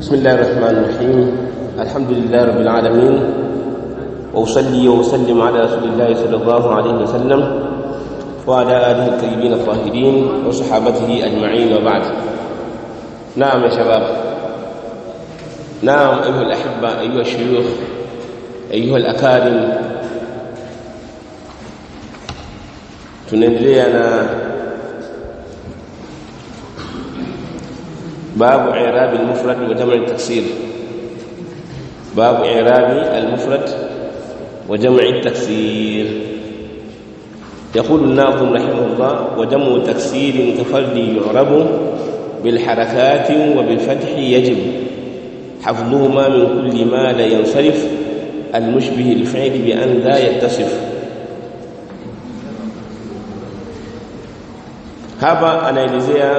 بسم الله الرحمن الرحيم الحمد لله رب العالمين وأصلي وأسلم على رسول الله صلى الله عليه وسلم وعلى آله الطيبين الطاهرين وصحابته أجمعين وبعد نعم يا شباب نعم أيها الأحبة أيها الشيوخ أيها الأكارم tunaendelea na باب إعراب المفرد وجمع التكسير باب إعراب المفرد وجمع التكسير يقول الناظم رحمه الله وجمع تكسير كفرد يعرب بالحركات وبالفتح يجب حفظهما من كل ما لا ينصرف المشبه الفعل بأن لا يتصف hapa anaelezea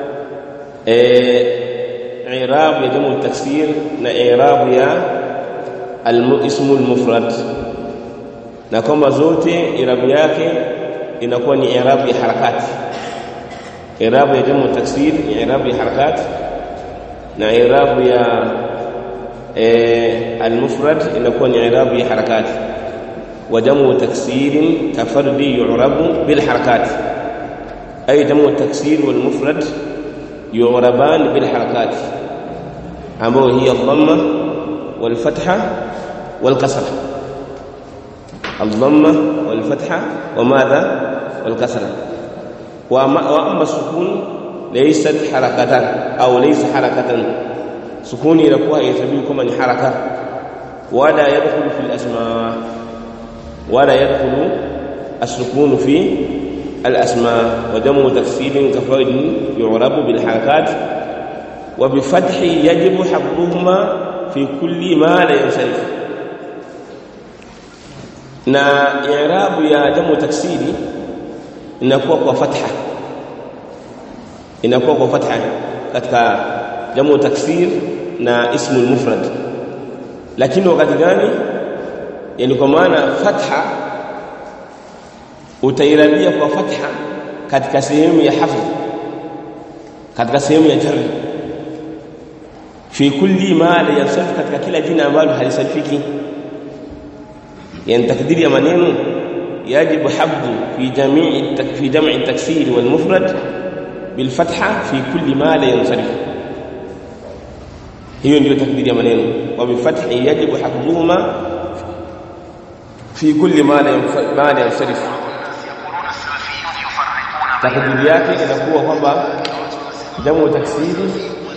i'rab ya jamu taksir na i'rab ya ismu al-mufrad na kwamba zote i'rab yake inakuwa ni i'rab ya harakati i'rab ya jamu taksir ni i'rab ya harakati na i'rab ya al-mufrad inakuwa ni i'rab ya harakati wa jamu taksirin kafardi yu'rabu bil harakati أي جمع التكسير والمفرد يعربان بالحركات أما هي الضمة والفتحة والكسرة الضمة والفتحة وماذا والكسرة وأما السكون ليست حركة أو ليس حركة سكون يركوها يتبيكم من حركة ولا يدخل في الأسماء ولا يدخل السكون في الأسماء وجمع تكسير كفرد يعرب بالحركات وبفتح يجب حفظهما في كل ما لا ينصرف na i'rabu ya jamu taksiri inakuwa kwa fatha inakuwa kwa fatha katika jamu taksir na ismu mufrad lakini wakati gani yani kwa maana fatha utairabia kwa fatha katika sehemu ya hafdh katika sehemu ya jarri fi kulli ma la yansarif katika kila jina ambalo halisarifiki yani takdiri ya maneno yajibu habdu fi jami'i fi jam'i taksir wal mufrad bil fatha fi kulli ma la yansarif hiyo ndio takdiri ya maneno wa bi fathi yajibu habduhuma fi kulli ma la yansarif takdiri yake inakuwa kwamba jamu taksiri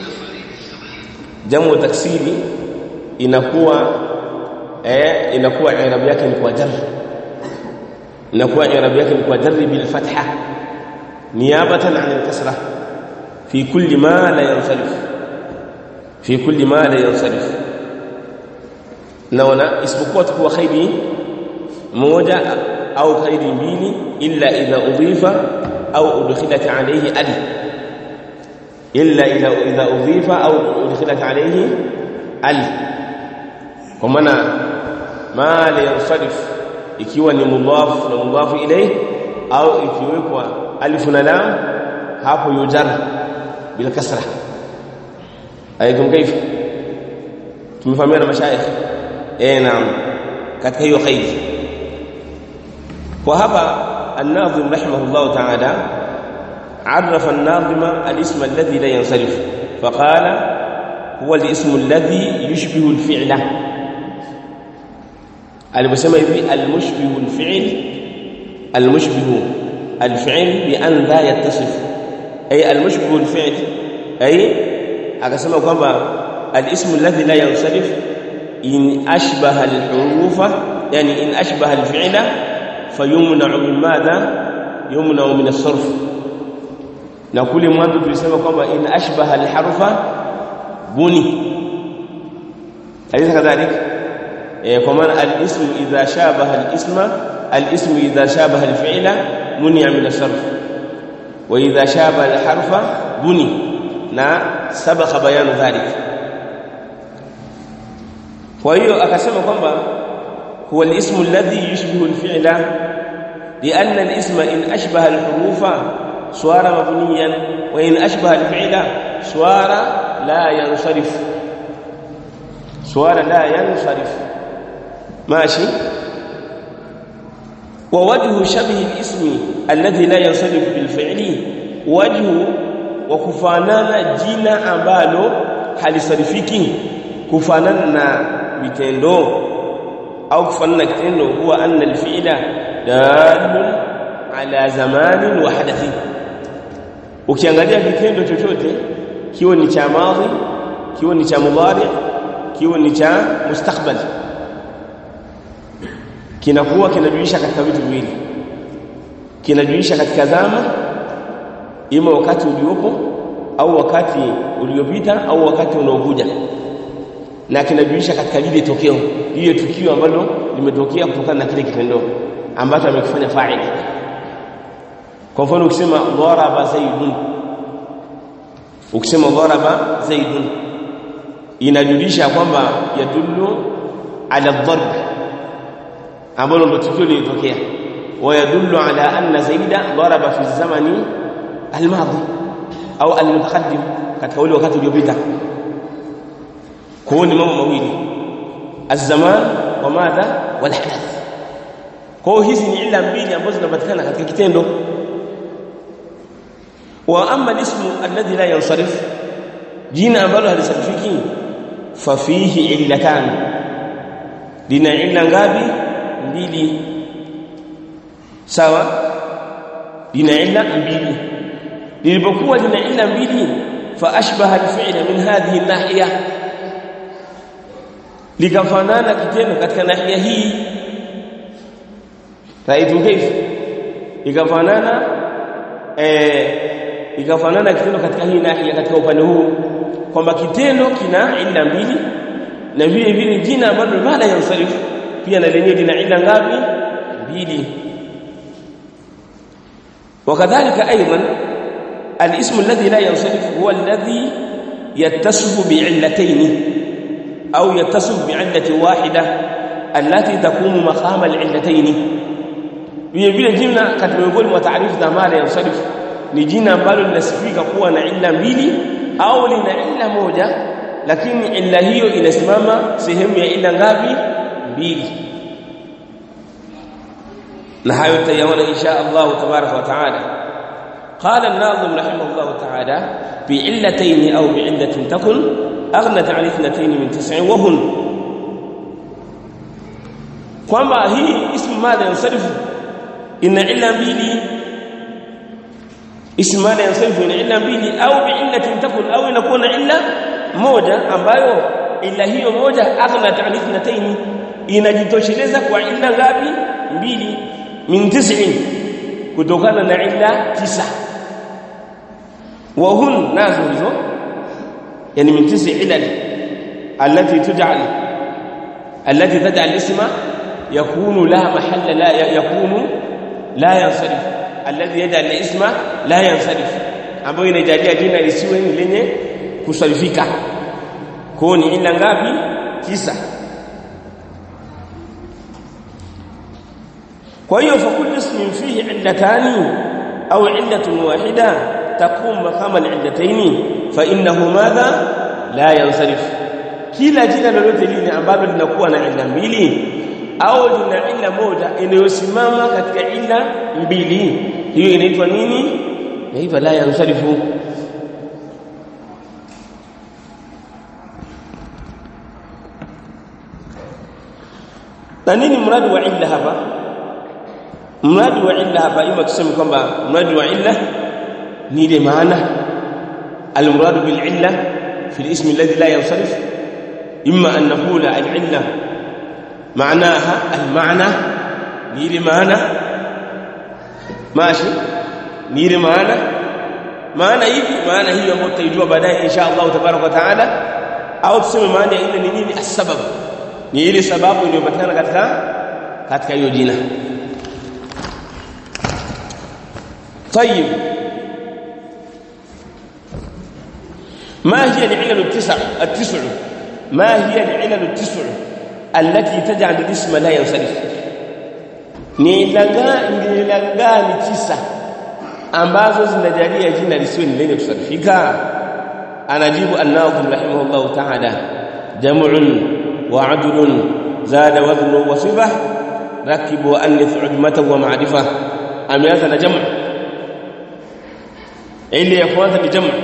jamu taksiri inakuwa eh inakuwa i'rab yake ni kwa jar inakuwa i'rab yake ni kwa jar bil fatha niyabatan an al kasra fi kulli ma la yansarif fi kulli ma la yansarif naona isipokuwa tukua khairi moja au khairi mbili illa idha udhifa أو أدخلت عليه ال إلا إذا إذا أضيف أو أدخلت عليه ال ومنا ما لينصرف ikiwa ni mudhaf na mudhaf ilayh au ikiwekwa alif na lam hapo yujar bila kasra aikum kaifa tumefahamiana mashayikh eh naam katika hiyo khair kwa hapa الناظم رحمه الله تعالى عرف الناظم الاسم الذي لا ينصرف فقال هو الاسم الذي يشبه الفعل المسمى به المشبه الفعل المشبه الفعل بأن لا يتصف أي المشبه الفعل أي أقسمه كما الاسم الذي لا ينصرف إن أشبه الحروف يعني إن أشبه الفعل فيمنع من ماذا يمنع من الصرف na kule mwanzo tulisema kwamba in ashbaha alharfa buni alaysa kadhalik eh kwa maana alism idha shabaha alisma alism idha shabaha alfi'la muni'a min as-sarf wa idha shabaha alharfa buni na sabaqa bayanu dhalik kwa hiyo akasema kwamba هو الاسم الذي يشبه الفعل لأن الاسم إن أشبه الحروف صار مبنيا وإن أشبه الفعل صار لا ينصرف suala la yansarif ماشي ووجه شبه الاسم الذي لا ينصرف بالفعل وجه وكفانana jina ambalo halisarifiki kufanana na vitendo au kufanana kitendo huwa anna alfi'la dalun ala zamanin wa hadathi ukiangalia kitendo chochote kiwe ni cha madhi kiwe ni cha mudhari kiwe ni cha mustakbal kinakuwa kinajulisha katika vitu viwili kinajulisha katika zama ima wakati uliopo au wakati uliopita au wakati unaokuja na kinajulisha katika lile tokeo lile tukio ambalo limetokea kutokana na kile kitendo ambacho amekifanya fa'il kwa mfano ukisema dharaba zaidun ukisema dharaba zaidun inajulisha kwamba yadullu ala dharb ambalo ndo tukio lilitokea ويدل على أن زيد ضرب في الزمن الماضي أو المتقدم katika ule wakati uliopita kwa ni mambo mawili الزمان وماذا والحدث kwa hizi ni ila mbili ambazo zinapatikana katika kitendo wa amma al-ismu alladhi la yansarif jina ambalo halisarifiki fa fihi illatan lina illa ngapi mbili sawa lina illa mbili lilipokuwa lina illa mbili fa ashbaha al-fi'la min hadhihi an-nahiya likafanana kitendo katika nahia hii raitu kaifa ikafanana eh ikafanana kitendo katika hii nahia katika upande huu kwamba kitendo kina illa mbili na vile vile jina ambalo mala yansarifu pia na lenyewe lina illa ngapi mbili وكذلك ايضا الاسم الذي لا ينصرف هو الذي يتصف بعلتين او يتصف بعله واحده التي تقوم مقام العلتين vile vile jina katika miongoni mwa taarifu za mala yansarif ni jina ambalo linasifika kuwa na illa mbili au lina illa moja lakini illa hiyo inasimama sehemu ya illa ngapi mbili na hayo tutayaona insha Allah tabaraka wa taala قال الناظم رحمه الله تعالى بعلتين أو بعلة تكن أغنت عن اثنتين من تسع وهن kwamba hii ismu madha yansarifu ina illa mbili ismu madha yansarifu ina illa mbili au bi'illatin takun au inakuwa na illa moja ambayo illa hiyo moja aghnat an ithnatayn inajitosheleza kwa illa ngapi mbili min tis'in kutokana na illa tisa wa hun nazo hizo yani min tis'i ilal allati tuj'al allati taj'al isma yakunu la mahalla la yakunu la yansarif alladhi yaj'al isma la yansarif ambayo inajalia jina lisiwe lenye kusarifika kwa ni illa ngapi tisa kwa hiyo fakul ismin fihi illatani au illatun wahida taqum maqama al-illatayn fa innahu madha la yansarif kila jina lolote lile ambalo linakuwa na illa mbili au lina illa moja inayosimama katika illa mbili hiyo inaitwa nini inaitwa la yansarifu na nini mradi wa illa hapa mradi wa illa hapa ima tuseme kwamba mradi wa illa ni ile maana almuradu bil illa fi al-ism alladhi la yansarif imma an naqula al-illa معناها المعنى نيري معنى ماشي نيري معنى maana hivi maana hiyo ambayo tutaijua baadaye insha Allah tabaraka taala au tuseme maana ile ni nini asbab ni ile sababu iliyopatikana katika katika hiyo jina طيب ما هي العلل التسع التسع ما هي العلل التسع التي تجعل الاسم لا ينصرف ni ilanga gani tisa ambazo zinajalia jina lisiwe ni lenye kusarifika anajibu an-nazim rahimahullah ta'ala jam'un وعدل زاد وزن وصفة ركب وأنث عجمة ومعرفة أمياز جمع ili ya kwanza ni jamu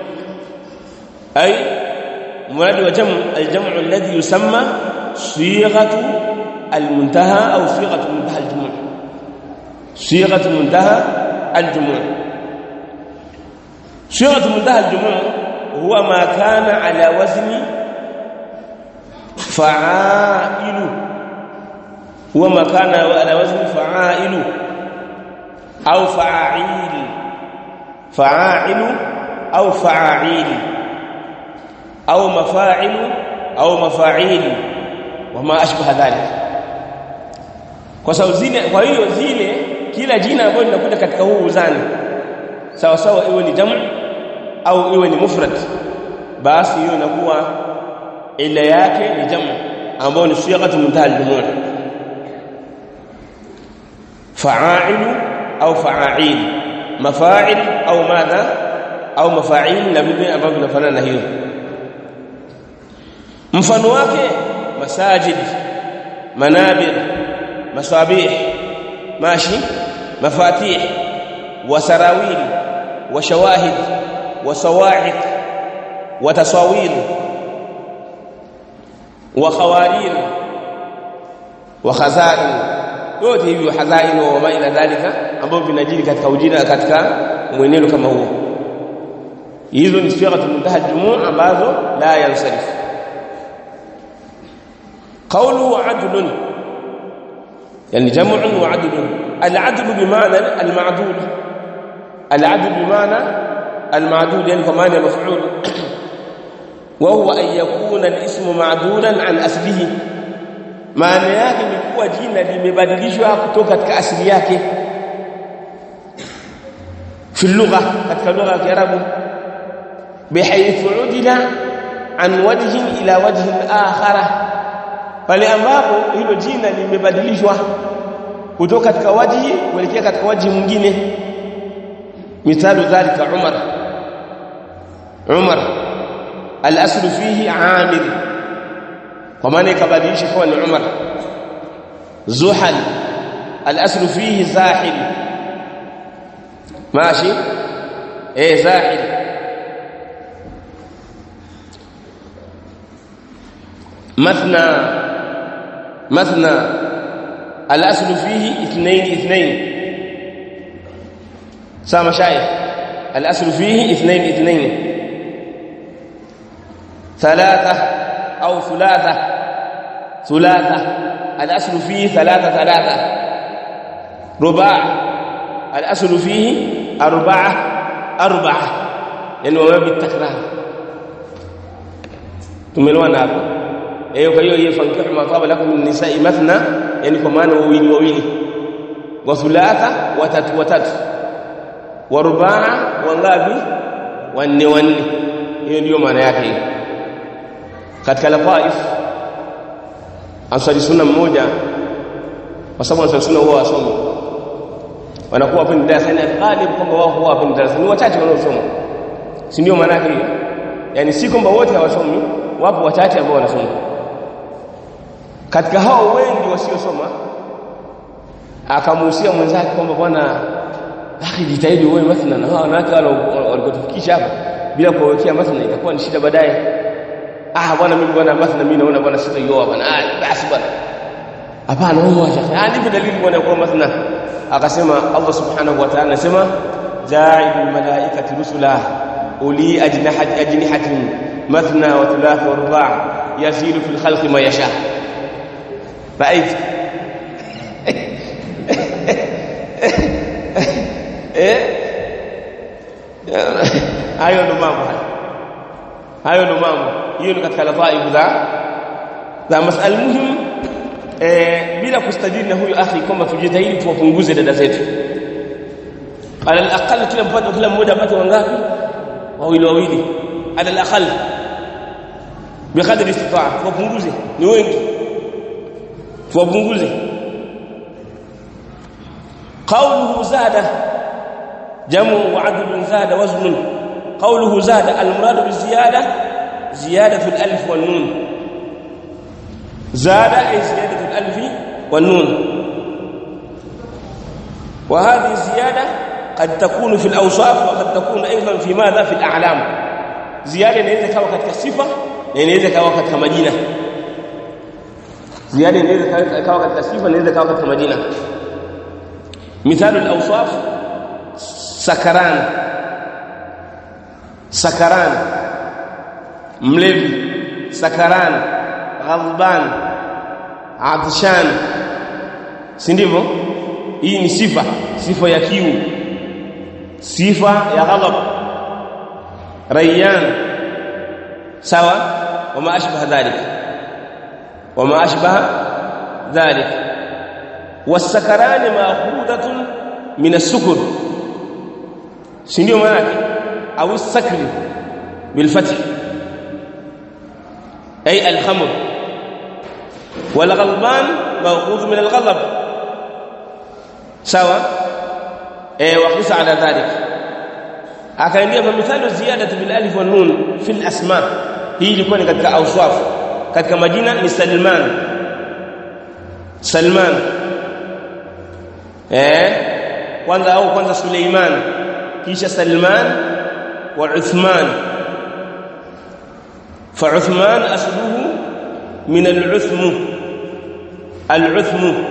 ay muradi wa jamu aljamu alladhi yusamma sighatu almuntaha au sighatu muntaha aljumu' sighatu muntaha aljumu' sighatu muntaha aljumu' huwa ma kana ala wazni fa'ilu huwa ma kana ala wazni fa'ilu au fa'il فعاعل أو فعاعيل أو مفاعل أو مفاعيل وما أشبه ذلك kwa sababu zile kwa hiyo zile kila jina ambalo linakuja katika huu uzani sawa sawa iwe ni jamu au iwe ni mufrad basi hiyo inakuwa ila yake ni jamu ambayo ni sighatu muntaha al-jumu' fa'ailu au fa'ail mafa'il au madha au mafa'il na vile ambavyo vinafanana na hiyo mfano wake masajid manabir masabih mashi mafatih wasarawil washawahid wasawa'iq watasawir wakhawarir wakhazain yote hivyo hazain wa ma ila dhalika ambavyo vinajiri katika ujira katika mwenendo kama huo hizo ni sighatu muntaha al-jumu' ambazo la yansarif qawlu adlun yani jam'un wa adlun al-adl bima'na al-ma'dud al-adl bima'na al-ma'dud yani kwa maana maf'ul wa huwa an yakuna al-ismu ma'dulan an aslihi maana yake ni kuwa jina limebadilishwa kutoka katika asili yake في اللغة katika lugha ya Kiarabu bihaythu udila an wajhin ila wajhin akhara pale ambapo hilo jina limebadilishwa kutoka katika wajhi kuelekea katika wajhi mwingine mithalu dhalika Umar Umar al-aslu fihi Amir kwa maana ikabadilisha kuwa ni Umar Zuhal al-aslu fihi Zahil ماشي ايه زاحل مثنى مثنى الاصل فيه اثنين اثنين سامع شايف الاصل فيه اثنين اثنين ثلاثه او ثلاثه ثلاثه الاصل فيه ثلاثه ثلاثه رباع الاصل فيه اربعه اربعه لانه ما بالتكرار tumeelewana hapo eh kwa hiyo hiyo fankihu ma taba lakum min nisa'i mathna yani kwa maana wawili wawili wa thulatha watatu watatu wa rubaa wangapi wanne wanne hiyo ndio maana yake hiyo katika lafaif ansari sunna mmoja kwa sababu ansari sunna huwa wasomi wanakuwa hapo darasani ghalib kwamba wao huwa hapo darasani wachache wanaosoma si ndio maana yake hiyo yani si kwamba wote hawasomi wapo wachache ambao wanasoma katika hao wengi wasiosoma akamuhusia mwenzake kwamba bwana akhi jitahidi uwe mathna na hao wanawake wale walikotufikisha hapa bila kuwekea mathna itakuwa ni shida baadaye ah bwana mimi bwana mathna mimi naona bwana sitaioa bwana ah basi bwana hapana huyo shekhi ah nipe dalili bwana kwa mathna akasema Allah subhanahu wa ta'ala anasema ja'ilul malaikati rusula uli ajnahati ajnihatin مثنى وثلاث ورباع يزيد في الخلق ما يشاء رأيت hayo ndo mambo hayo ndo mambo hiyo ni katika lafaibu za za masala muhimu eh, bila kustajili na huyo akhi kwamba tujitahidi tuwapunguze dada zetu ala alaqal kila mpate kila mmoja apate wangapi wawili wawili ala alaqal bikadri istitaa tuwapunguze ni wengi tuwapunguze qawluhu zada jamu wa adlun zada waznun qawluhu zada almurad biziyada ziyadatu alif wan nun زاد أي زيادة الألف والنون وهذه الزيادة قد تكون في الأوصاف وقد تكون أيضا في ماذا في الأعلام زيادة inaweza kawa katika sifa na inaweza kawa katika majina زيادة inaweza kawa katika sifa na inaweza kawa katika majina مثال الأوصاف سكران سكران ملبي سكران غضبان عطشان si ndivyo hii ni sifa sifa ya kiu sifa ya ghadab rayyan sawa wama ashbaha dhalik wama ashbaha dhalik والسكران ماخوذه من السكر si ndio maana au sakri بالفتح اي الخمر والغضبان ماخوذ من الغضب sawa eh waqisa ala dhalik akaendia kwa mithali ziyadatu bil alif wan nun fi al asma hii ilikuwa ni katika awsaf katika majina ni Salman Salman eh kwanza au kwanza Suleiman kisha Salman wa Uthman fa Uthman asluhu min al-uthmu al-uthmu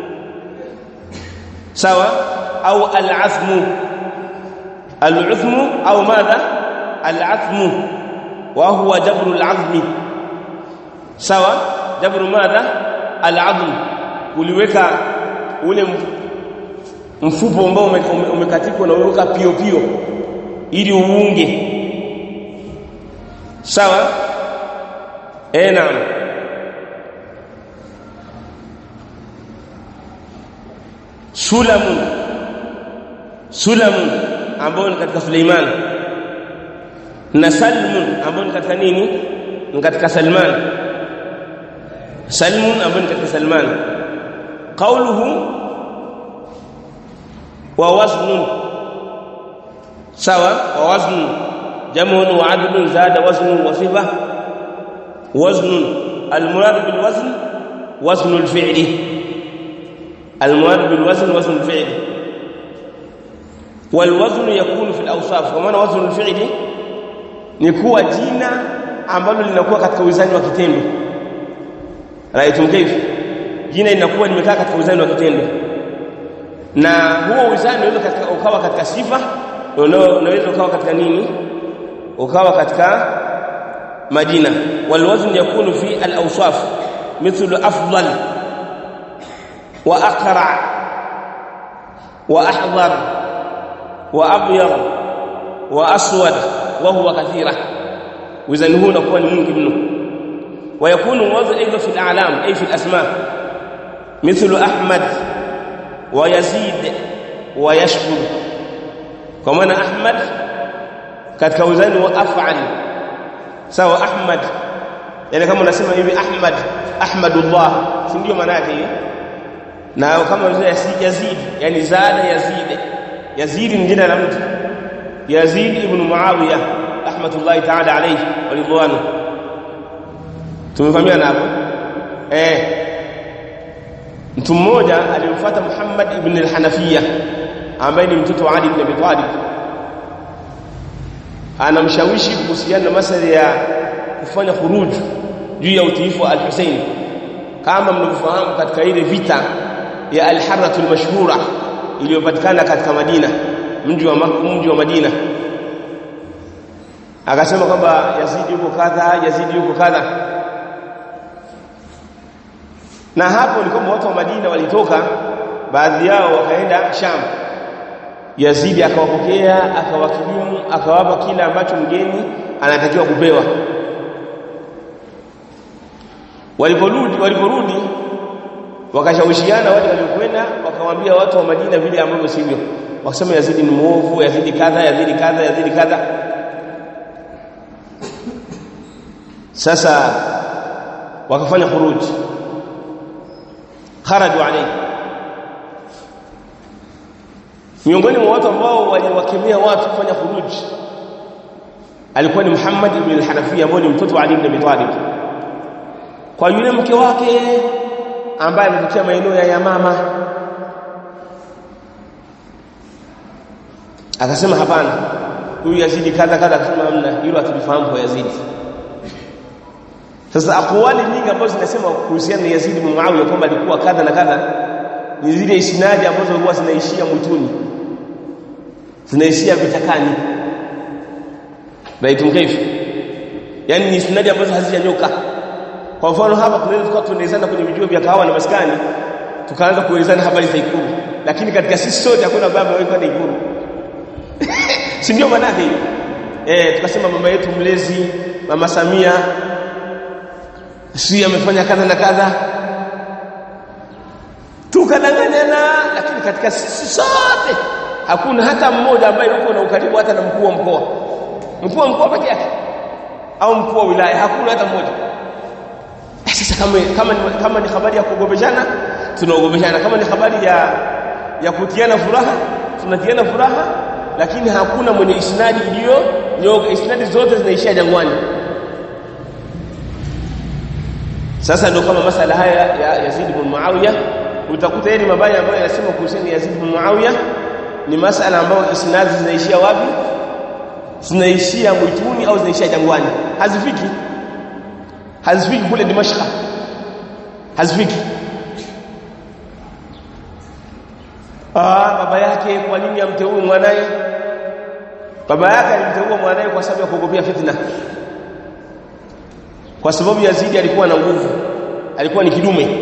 sawa au al-athmu al-uthmu au madha al-athmu wa huwa jabru al-azmi sawa jabru madha al-azm uliweka ule mfupo ambao umekatikwa na uweka pio pio ili uunge sawa eh naam sulamun sulamun ambao ni katika Suleiman na salmun ambao ni katika nini ni katika Salman salmun ambao ni katika Salman qawluhu wa waznun sawa wa waznun jamun wa adlun zada waznun wa sifa waznun almurad bil wazn wazn al fi'li المراد بالوزن وزن الفعل والوزن يكون في الاوصاف ومعنى وزن الفعل ni kuwa jina ambalo linakuwa katika wizani wa kitendo raitum kayf jina linakuwa limekaa katika wizani wa kitendo na huo wizani unaweza katika ukawa katika sifa unaweza ukawa katika nini ukawa katika majina walwazn yakunu fi al-awsaf mithlu afdal واقرع واحضر وابيض واسود وهو كثيره وزن هنا كون ممكن منه ويكون الوزن ايضا في الاعلام اي في الاسماء مثل احمد ويزيد ويشكر كما احمد katika wizani wa af'al sawa ahmad yani kama unasema hivi ahmad ahmadullah si ndio maana yake hiyo na kama vile Yazid yani zada Yazid Yazid ni jina la mtu Yazid ibn Muawiya rahmatullahi ta'ala alayhi walidwanu tumefahamiana hapo eh mtu mmoja alimfuata Muhammad ibn al-Hanafiya ambaye ni mtoto wa Ali ibn Abi Talib anamshawishi kuhusiana na masala ya kufanya khuruj juu ya utiifu wa al-Husayn kama mnavyofahamu katika ile vita ya al-harratu al-mashhura iliyopatikana katika Madina mji wa mji wa Madina akasema kwamba Yazidi yuko kadha Yazidi yuko kadha na hapo ni kwamba watu wa Madina walitoka baadhi yao wakaenda Sham Yazidi akawapokea akawakilimu akawapa kila ambacho mgeni anatakiwa kupewa waliporudi waliporudi wakashawishiana wale waliokwenda wakawaambia watu wa Madina vile ambavyo sivyo wakasema Yazidi ni muovu Yazidi kadha Yazidi kadha Yazidi kadha sasa wakafanya khuruj kharaju alayhi miongoni mwa watu ambao waliwakemea watu kufanya khuruj alikuwa ni Muhammad ibn al-Hanafiya ambaye ni mtoto wa Ali ibn Abi Talib kwa yule mke wake ambaye ametokea maeneo ya Yamama akasema hapana huyu Yazidi kadha kadha akasema hamna hilo hatulifahamu kwa Yazidi sasa akwali nyingi ambazo zinasema kuhusiana na Yazidi bin Muawiya kwamba alikuwa kadha na kadha ni zile isnadi ambazo huwa zinaishia mwituni zinaishia vitakani baitum kaifu yani ni isnadi ambazo hazijanyoka kwa mfano hapa tunaweza tukawa tunaelezana kwenye vijua vya kahawa na maskani tukaanza kuelezana habari za Ikulu lakini katika sisi sote hakuna baba wewe kwenda Ikulu si ndio maana hiyo eh tukasema mama yetu mlezi mama Samia si amefanya kadha na kadha tukadanganyana lakini katika sisi sote hakuna hata mmoja ambaye yuko na ukaribu hata na mkuu wa mkoa mkuu wa mkoa peke yake au mkuu wa wilaya hakuna hata mmoja sasa kama kama ni, kama ni habari ya kuogopeshana tunaogopeshana kama ni habari ya ya kutiana furaha tunatiana furaha lakini hakuna mwenye isnadi iliyo nyoga isnadi zote zinaishia jangwani sasa ndio kama masala haya ya Yazid ibn Muawiya utakuta yeye mabaya ambayo yanasema kuhusiana Yazid ibn Muawiya ni masala ambayo isnadi zinaishia wapi zinaishia mwituni au zinaishia jangwani hazifiki hazifiki kule Dimashq hazifiki ah baba yake kwa nini amteue mwanae baba yake alimteua mwanae kwa sababu ya kuogopea fitna kwa sababu Yazidi alikuwa na nguvu alikuwa ni kidume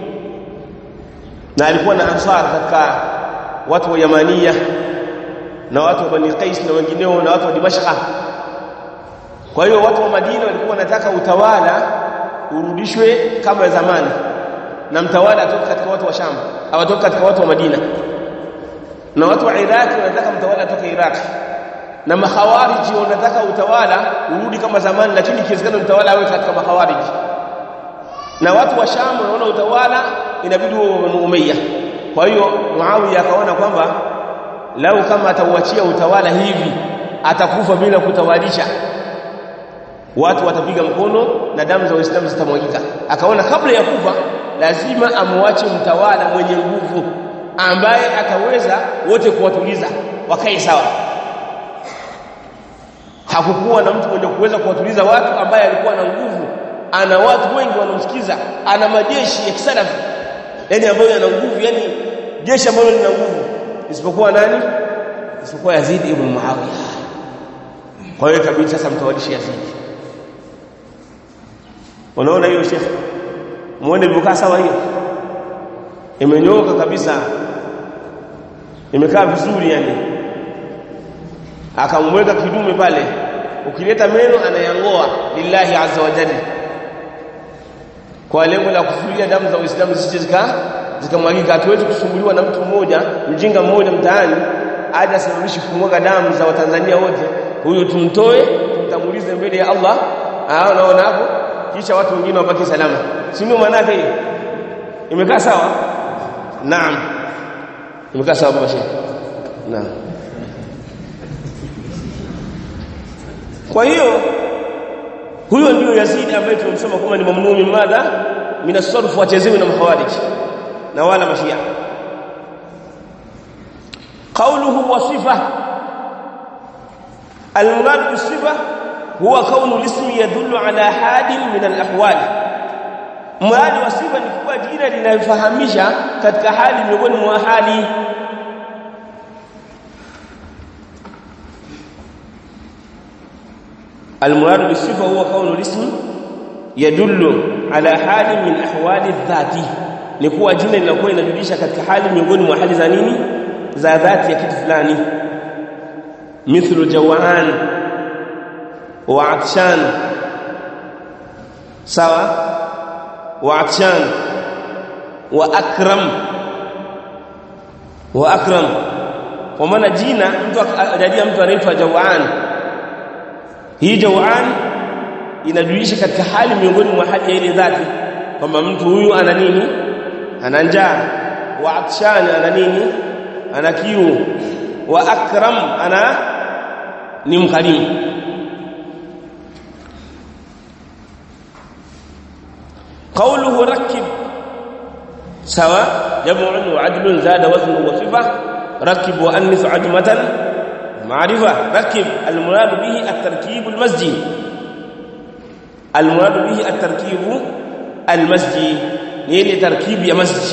na alikuwa na ansar katika watu wa Yamania na watu wa Bani Qais na wengineo na watu wa Dimashq kwa hiyo watu wa Madina walikuwa wanataka utawala urudishwe kama zamani na mtawala atoke katika watu wa Sham au atoke katika watu wa Madina na watu wa Iraq wanataka mtawala atoke Iraq na makhawariji wanataka utawala urudi kama zamani lakini ikiwezekana mtawala awe katika makhawariji na watu wa Sham wanaona utawala inabidi uwe wa Umayya kwa hiyo Muawiya akaona kwamba lau kama atauachia utawala hivi atakufa bila kutawalisha watu watapiga mkono na damu za waislamu zitamwagika akaona kabla ya kufa lazima amwache mtawala mwenye nguvu ambaye ataweza wote kuwatuliza wakae sawa hakukuwa na mtu mwenye kuweza kuwatuliza watu ambaye alikuwa na nguvu ana watu wengi wanaomsikiza ana majeshi ya kisalafi yani ambayo yana nguvu yani jeshi ambalo lina nguvu isipokuwa nani isipokuwa Yazid ibn Muawiya kwa hiyo kabisa sasa mtawalishe Yazid unaona hiyo shekhe muone ilivyokaa sawa hiyo imenyooka kabisa imekaa vizuri yani akamweka kidume pale ukileta meno anayangoa lillahi azza wa jalla kwa lengo la kuzuia damu za Uislamu zisije zika zikamwagika hatuwezi kusumbuliwa na mtu mmoja mjinga mmoja mtaani aje asababishe kumwaga damu za Watanzania wote huyo tumtoe tumtangulize mbele ya Allah ah unaona hapo kisha watu wengine wabaki salama si ndio maana yake hiyo imekaa sawa naam imekaa sawa baba shehe naam kwa hiyo huyo ndio Yazidi ambaye tumemsoma kama ni mamnumi madha minasarf wachezewe na mahawarij na wala mashia قوله وصفه المراد بالصفه هو كون الاسم يدل على حال من الاحوال mradi wa sifa ni kuwa jina linalofahamisha katika hali miongoni mwa hali المراد بالصفه هو كون الاسم يدل على حال من احوال الذات ni kuwa jina linakuwa linajulisha katika hali miongoni mwa hali za nini za dhati ya kitu fulani mithlu jawan wa atshan sawa wa atshan wa akram wa akram kwa maana jina mtu ajalia mtu anaitwa jawan hii jawan inajulisha katika hali miongoni mwa hali ya ile dhati kwamba mtu huyu ana nini ana njaa wa atshan ana nini ana kiu wa akram ana ni mkarimu qawluhu rakib sawa jam'un wa adlun zada waznu wa sifa rakib wa annis ajmatan ma'rifa rakib al-murad bihi at-tarkib al-masjid al-murad bihi at-tarkib al-masjid ni ile tarkibi ya masjid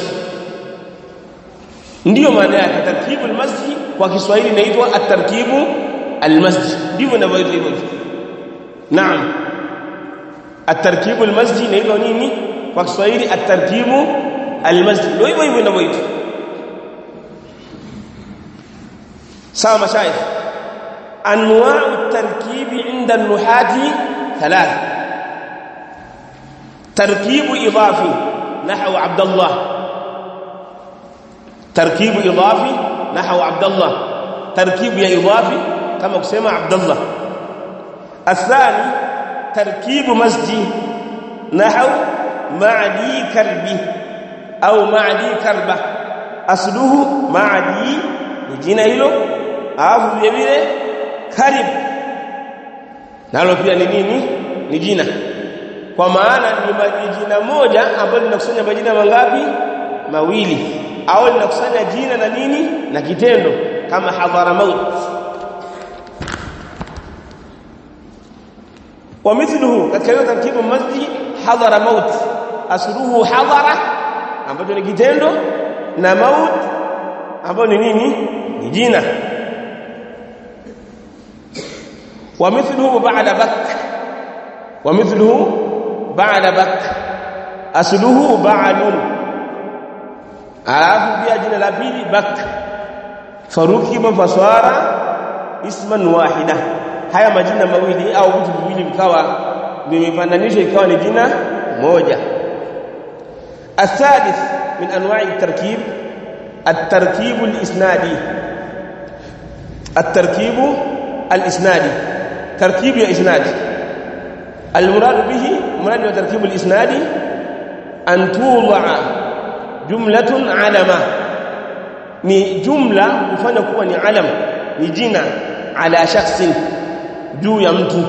ndiyo maana yake tarkibu al-masjid kwa Kiswahili inaitwa at-tarkibu al-masjid ndivyo inavyoitwa hivyo naam at-tarkibu al-masjid inaitwa nini kwa Kiswahili at-tarkibu al-masjid ndio hivyo hivyo inavyoitwa sawa mashayikh anwa'u at-tarkib 'inda an-nuhati thalath tarkibu idafi nahwu Abdullah تركيب إضافي نحو عبد الله تركيب يا إضافي كما كسمع عبد الله الثاني تركيب مسجد نحو معدي كربي أو معدي كربة أصله معدي نجينا hilo alafu vile vile karib nalo pia ni nini ni jina kwa maana ni jina moja ambalo linakusanya majina mangapi mawili au linakusanya jina na nini na kitendo kama hadhara maut wa mithluhu katika hiyo taratibu masjid hadhara maut asluhu hadhara ambacho ni kitendo na maut ambayo ni nini ni jina wa mithluhu ba'da bak wa mithluhu ba'da bak asluhu ba'lun alafu pia jina la pili bak farukiba faswara isman wahida haya majina mawili au vitu viwili vikawa vimefananishwa ikawa ni jina moja الثالث من انواع التركيب التركيب الاسنادي التركيب الاسنادي تركيب الاسناد المراد به مراد تركيب الاسنادي ان توضع jumlatun alama ni jumla kufanya kuwa ni alam ni jina ala shakhsin juu ya mtu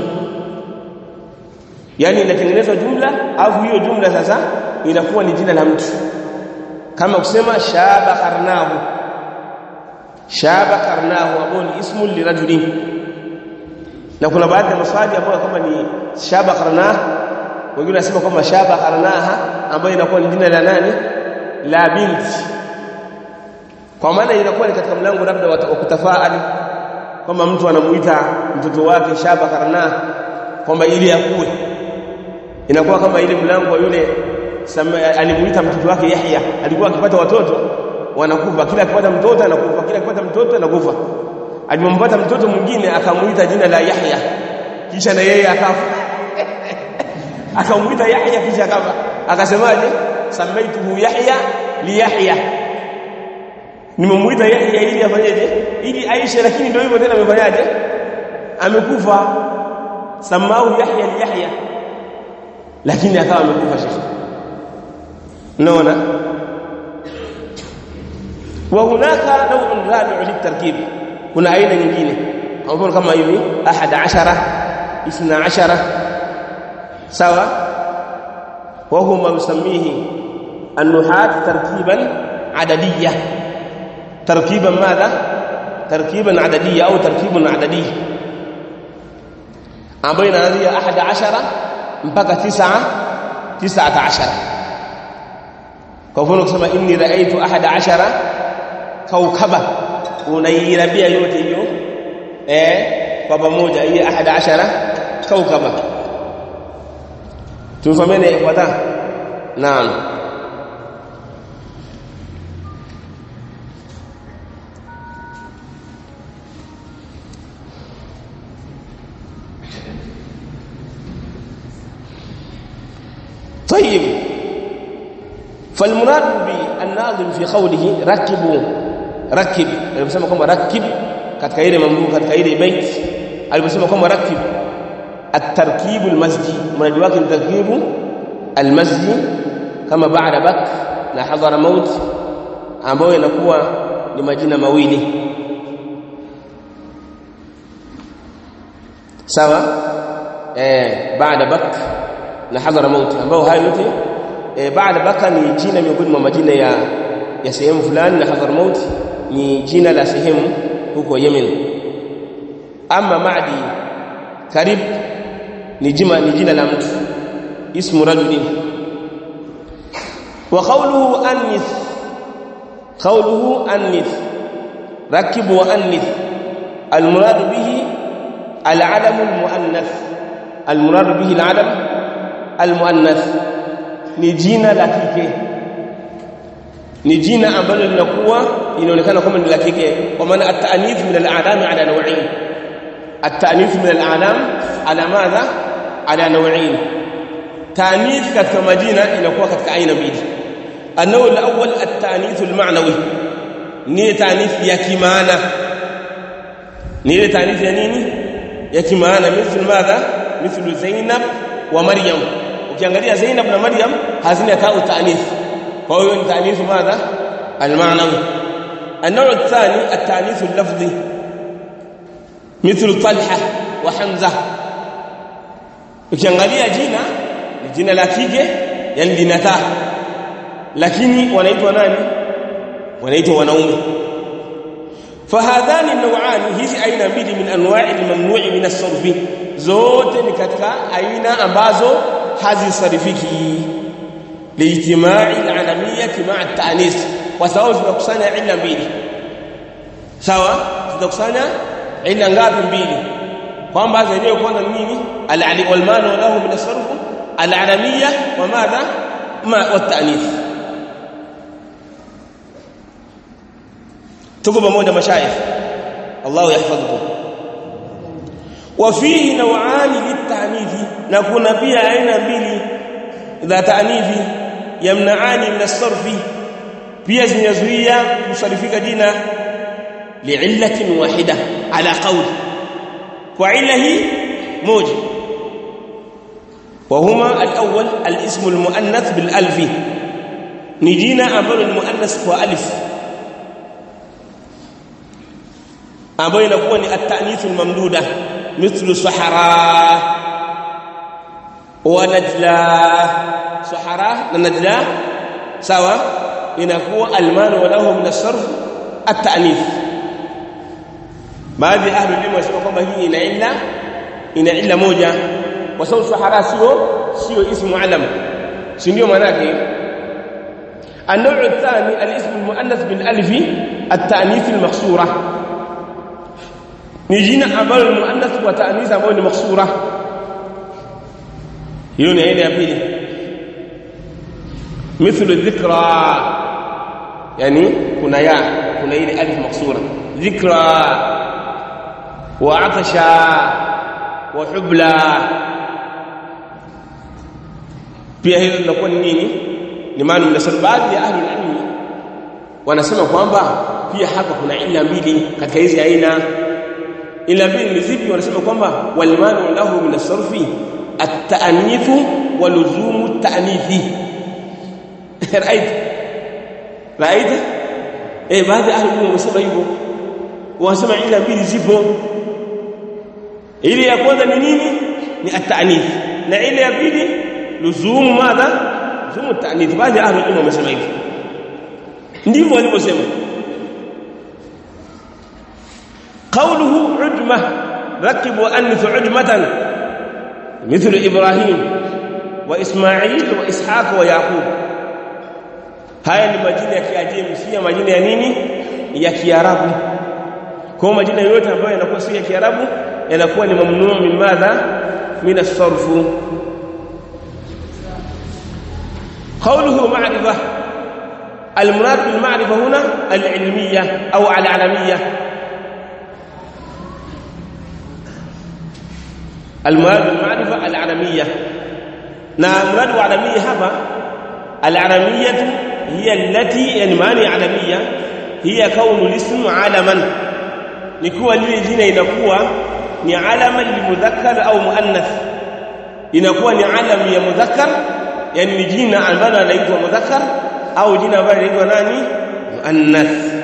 yani inatengenezwa jumla au hiyo jumla sasa inakuwa ni jina la mtu kama kusema shaba qarnahu shaba qarnahu ambao ni ismu lirajulin na kuna baadhi ya maswali ambayo kama ni shaba qarnah wengine wanasema kama shaba qarnaha ambayo inakuwa ni jina la nani la binti kwa maana inakuwa ni katika mlango labda wa kutafaali kwamba mtu anamuita mtoto wake shaba karna kwamba ili akue inakuwa kama ile mlango wa yule alimuita mtoto wake Yahya alikuwa akipata watoto wanakufa kila akipata mtoto anakufa kila akipata mtoto anakufa alipompata mtoto mwingine akamuita jina la Yahya kisha na yeye akafa akamuita Yahya kisha akafa akasemaje samaituhu Yahya li Yahya nimemuita Yahya ili afanyeje ili aishe lakini ndio hivyo tena amefanyaje amekufa samau Yahya li Yahya lakini akawa amekufa shekhi unaona wa hunaka naw'un rabi'u litarkib kuna aina nyingine kwa mfano kama hivi 11 12 sawa وهو ما يسميه النحاة تركيبا عددية تركيبا ماذا تركيبا عددية أو تركيب عددي بين هذه أحد عشر mpaka تسعة تسعة عشر كفونك سما إني رأيت أحد عشر كوكبا unairabia yote hiyo eh kwa pamoja hii 11 kaukaba tumfahamiane ifuata naam طيب فالمراد بالناظم في قوله ركبوا ركب aliposema kwamba rakib katika ile mamluu katika ile bait aliposema kwamba rakib at-tarkib al-masjid mradi wake ni tarkibu al-masjid kama baada bak na hadhara maut ambayo inakuwa ni majina mawili sawa eh baada bak na hadhara maut ambao hayo yote e, baada baka ni jina miongoni mwa majina ya ya sehemu fulani na Hadramaut ni jina la sehemu huko Yemen ama Maadi karib ni jina ni jina la mtu ismu rajulin wa qawluhu anith qawluhu anith rakib wa anith المراد به العلم المؤنث المراد به العلم المؤنث ni jina la kike ni jina ambalo linakuwa inaonekana kama ni la kike kwa maana at-ta'nith min al-a'lam ala naw'in at-ta'nith min al-a'lam ala madha ala naw'in ta'nith katika majina inakuwa katika aina mbili anao al-awwal at-ta'nith al-ma'nawi ni ta'nith ya kimaana ni ile ta'nith ya nini ya kimaana mithlu madha mithlu Zainab wa Maryam ukiangalia Zainab na Maryam hazina tau ta'nith kwa hiyo ni ta'nith madha al-ma'nawi النوع الثاني التأنيث اللفظي مثل طلحة وحمزة ukiangalia jina ni jina la kike yani linataa lakini wanaitwa nani wanaitwa wanaume fahadhani naw'ani hizi aina mbili min anwa'i al-mamnu'i min as-sarf zote ni katika aina ambazo hazisarifiki liijtima'i al-alamiyyah ma'a at-ta'nis kwa sababu zinakusanya ila mbili sawa zinakusanya ila ngapi mbili kwamba zenyewe kwanza ni nini al-ali wal manu lahu min as-sarf al-alamiyyah wa madha ma wat-ta'nis tuko pamoja mashayikh Allah yahfadhukum وفيه نوعان للتعنيف نكون pia aina mbili za ta'nifi yamnaani min as-sarf pia zinazuia kusarifika jina li'illatin wahida ala qawl kwa ila hii moja وهما الاول الاسم المؤنث بالالف ni jina ambalo ni muannas kwa alif ambayo inakuwa ni at-ta'nith al-mamduda mithlu sahara wa najla sahara na najla sawa inakuwa almanu walahu min as-sarf at-ta'nith baadhi ahli ilmu wasema kwamba hii ina illa ina illa moja kwa sababu sahara sio sio ismu alam si ndio maana yake النوع الثاني الاسم المؤنث بالالف التانيث المقصوره ni jina ambalo ni muannath wa ta'nith ambayo ni maksura hiyo ni aina ya pili mithlu dhikra yani kuna ya kuna ile alif maksura dhikra wa atasha wa hubla pia hilo linakuwa ni nini ni maana mnasema baadhi ya ahli ilmi wanasema kwamba pia hapa kuna ila mbili katika hizi aina ila mbili ni zipi wanasema kwamba walmanu lahu min as-sarfi at-ta'nithu wa luzumu at-ta'nithi right right eh baadhi ahli ilmu wanasema hivyo wanasema ila mbili zipo ile ya kwanza ni nini ni at-ta'nith na ile ya pili luzumu madha luzumu at-ta'nith baadhi ahli ilmu wamesema hivyo ndivyo walivyosema قوله عجمة ركب وأنث عجمة مثل إبراهيم وإسماعيل وإسحاق ويعقوب haya ni majina ya Kiajemi si majina ya nini ya Kiarabu kwa majina yote ambayo yanakuwa si ya Kiarabu yanakuwa ni mamnuu min madha min as-sarf qawluhu ma'rifa al-murad bil ma'rifa huna al-ilmiyya au al-alamiyya المراد بالمعرفه العالميه نعم مراد العالميه هذا العالميه هي التي يعني معنى عالميه هي كون الاسم علما نكوا lile jina inakuwa ni alama limudhakkar au muannath inakuwa ni alam ya mudhakkar yani ni jina ambalo linaitwa mudhakkar au jina ambalo linaitwa nani muannath